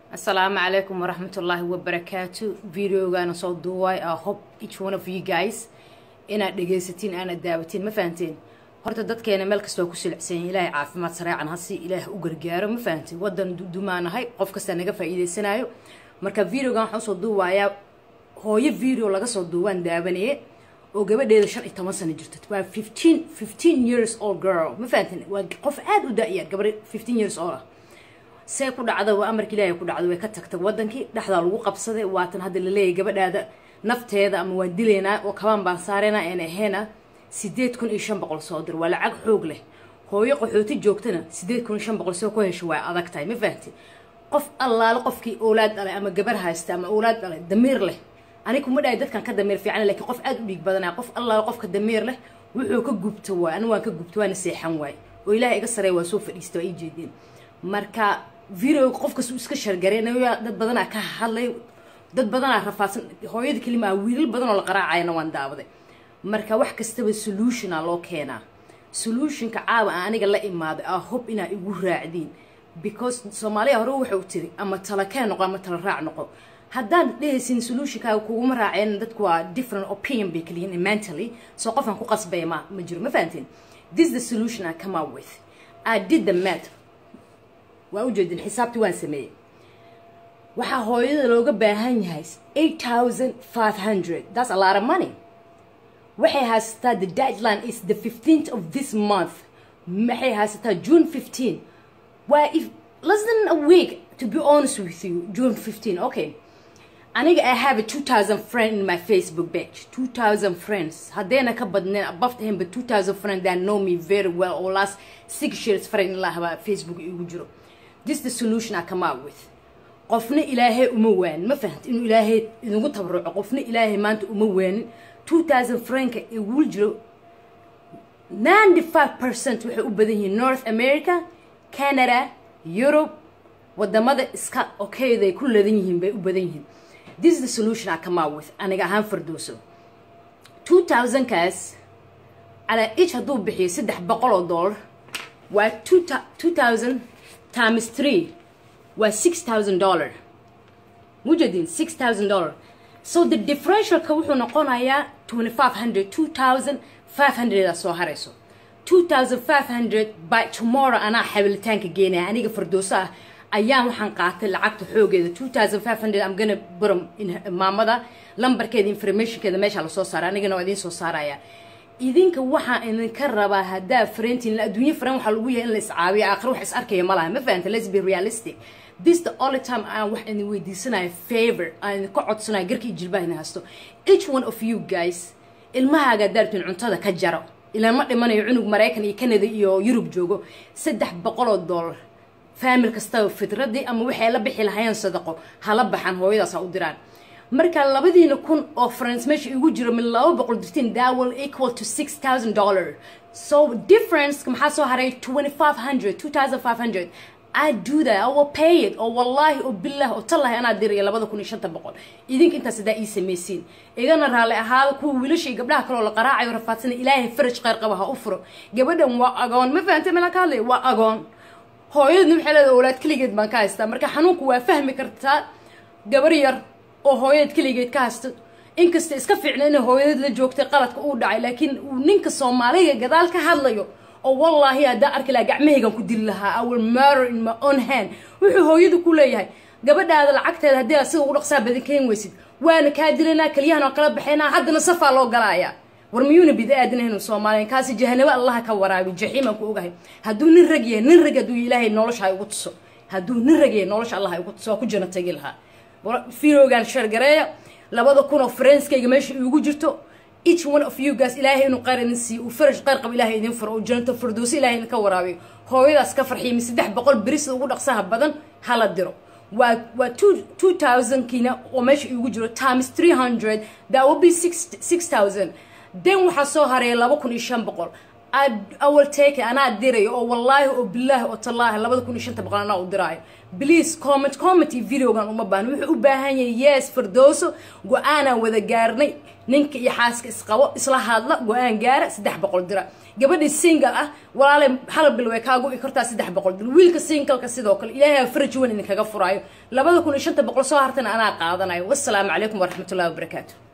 asalaamu calaykum waraxmatullaahi wabarakaatu videogaana soo duuwaay a hope each one of you guys inaad dhegaysatiin aanaad daawatiin ma fahanteen horta dadkeena meel kasta waa ku silicsanyahin ilaahay caafimaad sareecan hasi ilaah u gargaaro ma fahanteen wadan dumaanahay qof kastaa naga faa'iideysanayo marka videogan waxaan usoo duuwaayaa hooyo video laga soo duuwaan daawanaye oo gabadheeda shan iyo toban sano jirto waa fifteen fifteen years old girl ma fahanteen waa qof aada u da-yar gabar fifteen years old ah see ku dhacda waa amarka ilaahay ku dhacda way ka tagtay wadankii dhexdaa lagu qabsaday waatan hadda laleeyahay gabadhaada nafteeda ama waan dilaynaa oo kabaan baan saarayna aan ahayna sideed kun iyo shan boqol soo dir waa lacag xoog leh hooyo qaxooti joogtana sideed kun iyo shan boqol soo ku hesho waa adag tahay ma fahanti qof allaale qofkii oolaad dhalay ama gabar haysta ama oolaad dhalay damiir leh ani kuma dhahay dadkan ka damiir fiican lakiin qof aada u dhiig badanaya qof allaale qofka damiir leh wuxuu ka gubta waay ani waan ka gubta waana seexan waay oo ilaahay iga sareeya waa soo fadhiista waa ii jeedeen marka videoga qofkas iska shargareynaya dad badanaa ka hadlay dad badanaa rafaadsan hooyada kelima ah wiilal badan oo la qaraacayana waan daawaday marka wax kastaba solutiona loo keenaa solutionka caawa aan aniga la imaaday aa hob inaa igu raacdiin because soomaaliya hore waxau tiri ama tala kee noqo ama tala raac noqo haddaan dhehaysin solutionkaaga kuguma raaceen dadku waa different opinion bay kaliyihin mentally soo qofkan ku qasbaya ma ma jiro ma fahanteen this the solution I come up with I did the math waa ujeedin xisaabtii waan sameeyey waxaa hooyada looga baahan yahay eight thousand five hundred that's a lot of money waxay haysataa the deadline is the fifteenth of this month maxay haysataa june fifteen waa if less than a week to be honest with you june fifteen okay aniga i have a two thousand friend in my facebook page two thousand friends haddayna ka badneen above him but two thousand friends that know me very well oo last six years friend ilaa habaa facebook igu jiro this the solution I come out with qofna ilaahay uma waanin ma fahanta inuu ilaahay inugu tabaruco qofna ilaahay maanta uma waanin two thousand franka igul jiro ninety five percent waxay u badan yihiin north america canada europe wadamada iska okayday ku ladan yihiin bay u badan yihiin this is the solution I come out with aniga ahaan fardooso two thousand kaas calaa each hadduu bixiyo saddex boqol oo dollar waa two thousand times three waa six thousand dollar mujadin six thousand dollar so the differentialka wuxuu noqonayaa twenty five hundred two thousand five hundred aa soo harayso two thousand five hundred by tomorrow anaa xabilitaanka geenaya aniga fardooso ah ayaan waxaan qaatay lacagta xoogeeda two thousand five hundred am gonna buram maamada lambarkeeda informationkeeda meesha lasoo saara anigana waa idiin soo saaraya idinka waxaa idinka rabaa haddaa farentin adduunye faren waxaa lagu yahay in la iscaabiyo aakhir wax is arkaya ma laha ma fahanta let's be realistic this the only time aan wax idin weydiisanayo favor aan idinka codsanayo garkii jilbaha idin haysto each one of you guys ilmahaaga daartin cuntada ka jaro ilaan ma dhimanayo cunug maraykan iyo canada iyo yurub joogo saddex boqol oo dollar faamil kastaba fitradii ama waxay la bixi lahayeen sadaqo hala baxan hooyadaas ha u diraan marka labadiina kun oo france meesha igu jiro min laba boqol dirtiin that will equal to six thousand dollar so difference maxaa soo haray twenty five hundred two thousand five hundred I do that I will pay it oo wallahi oo billah oo tallahi anaa diraya labada kun iyo shanta boqol idinka intaas hadaa ii samaysiin igana raalli ahaada kuwa wiilasha iyo gabdhaha kale oo la qaraacayo rafaadsana ilaahay faraj kheyr qaba ha u furo gabadhan waa agoon ma fahantay meelaan ka hadlaya waa agoon hooyadna waxay leedahay awlaad keligeed baan ka haystaa marka xanuunku waa fahmi kartaa gabar yar oo hooyadeed keligeed ka haysto inkasta iska fiicna inay hooyadeed la joogtay qaladka uu dhacay laakiin uu ninka soomaaliga gadaal ka hadlayo oo wallaahi haddaa arki lahaa gacmahaygan ku dili lahaa i will murder in my own hand wuxuu hooyadu ku leeyahay gabadhaada lacagteeda haddii aad sida ugu dhaqsaa badan keen weysid waana kaa dilaynaa keliyahan oo kala baxaynaa haddana safaa loo galaaya war miyuuna bida aadinahaynu soomaaliyan kaasi jahanabo allaha ka waraabi jaxiimaan ku ogahay hadduu nin rag yahay nin rag hadduu ilaahay nolosha ha igu tuso hadduu nin rag yahay nolosha allah ha igu tuso waa ku jana tagi lahaa firogan shargareeya labada kun oo farenskayga meesha iigu jirto each one of you guys ilaahay inuu qayr idin siiyo uu faraj qayr qab ilaahay idin furo oo janto firdoosi ilaahay idinka waraabiyo hooyadaas ka farxiimi saddex boqol berisida ugu dhaqsaha badan hala diro waa waa two two thousand kiina oo meesha iigu jiro times three hundred that will be six six thousand then waxaa soo hareeya laba kun iyo shan boqol I will take it anaa dirayo oo wallaahi oo bilaahi oo tallaahi labada kun iyo shanta boqol anaa u diraayo please comment comment iyo videogan uma baahno wuxuu u baahan yahay yes firdooso go-aanaan wada gaarnay ninka iyo xaaska isqabo isla hadla go-aan gaara saddex boqol dira gabadhii single ah walaale hal bil way kaagu i kartaa saddex boqol dir wiilka singleka sidoo kale ilaahay aa faraj weyn idinkaga furaayo labada kun iyo shanta boqol soo hartana anaa qaadanayo wassalaamu calaykum waraxmatullahi wabarakaatu